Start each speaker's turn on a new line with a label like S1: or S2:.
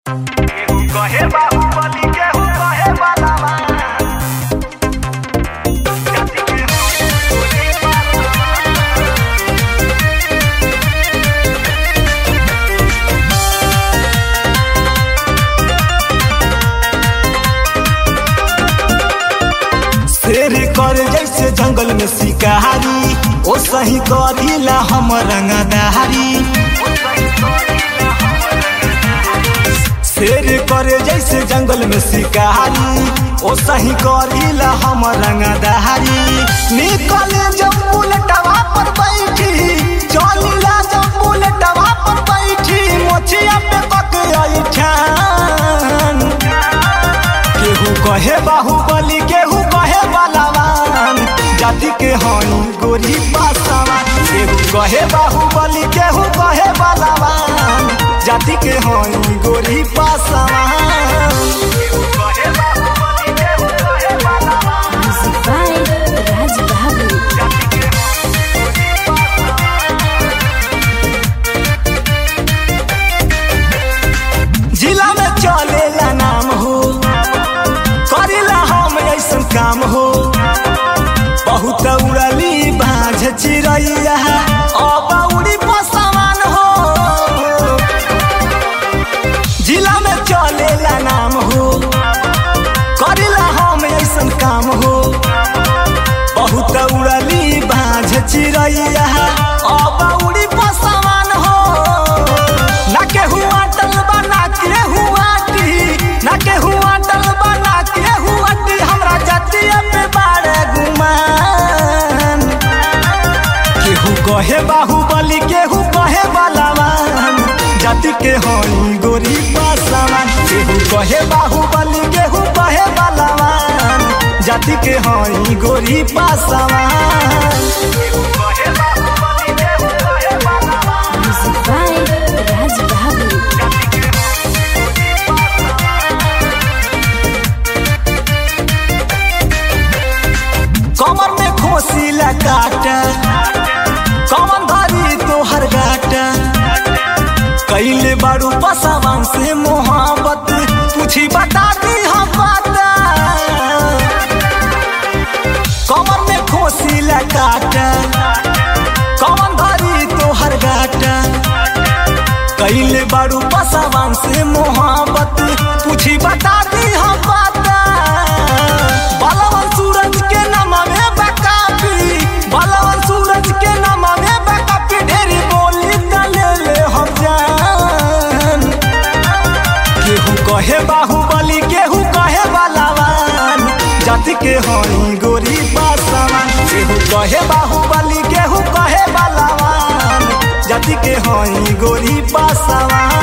S1: कहे बाहुबली केहू कहे बालावा जाति के होली
S2: शेर कर जैसे जंगल में शिकारी ओ सही करीला हम रंगदारी शेर कर जैसे जंगल में शिकारी ओ सही करीला हम रंगदारी निकले जब बुलेटवा पर बैठी चलिला जब बुलेटवा पर बैठी मोचिया पे कक ऐठान केहू कहे बाहुबली केहू कहे बलवान जाति के हई गोरी पासवान केहू कहे बाहुबली केहू कहे बलवान जाति के हई गोरी पासवान
S1: कहे बाहुबली केहू कहे बालावा
S3: Music by Raj Bahadur.
S2: जिला में चलेला नाम हो करेला हम ऐसन काम हो बहुत उड़ली बाझ चिड़ैया अब उड़ी पसवान हो जिला में चलेला नाम हो करेला हम ऐसन काम हो बहुत उड़ली बाझ चिड़ैया अब उड़ी पसवान हो ना केहू अटल बना के हुआटी ना केहू अटल बना के हुआटी हमरा जतिया पे बारे गुमान केहू कहे बाहुबली केहू कहे बलवान जाति के हई गोरी पासवान केहू कहे बाहुबली केहू कहे बलवान जाति के हई गोरी पासवान
S1: कहे बाहुबली केहू कहे बालावा
S3: Music by Raj Bahadur.
S2: कमर में खोसिला काटा कमर धरी तोहर गाटा कैले बारू पसावान से मोहब्बत पूछी बता दी हम बाता कमर में खोसिला काटा कमर धरी तोहर गाटा कैले बारू पसावान से मोहब्बत पूछी बता दी हम बाता बलवन सूरज के नाम में बकापी बलवन सूरज के नाम में बकापी ढेरी बोली तले ले हम जान केहू कहे बाहुबली केहू कहे बलवान जाति के हई गोरी पासवान केहू कहे बाहुबली केहू कहे बलवान जाति के हई गोरी पासवान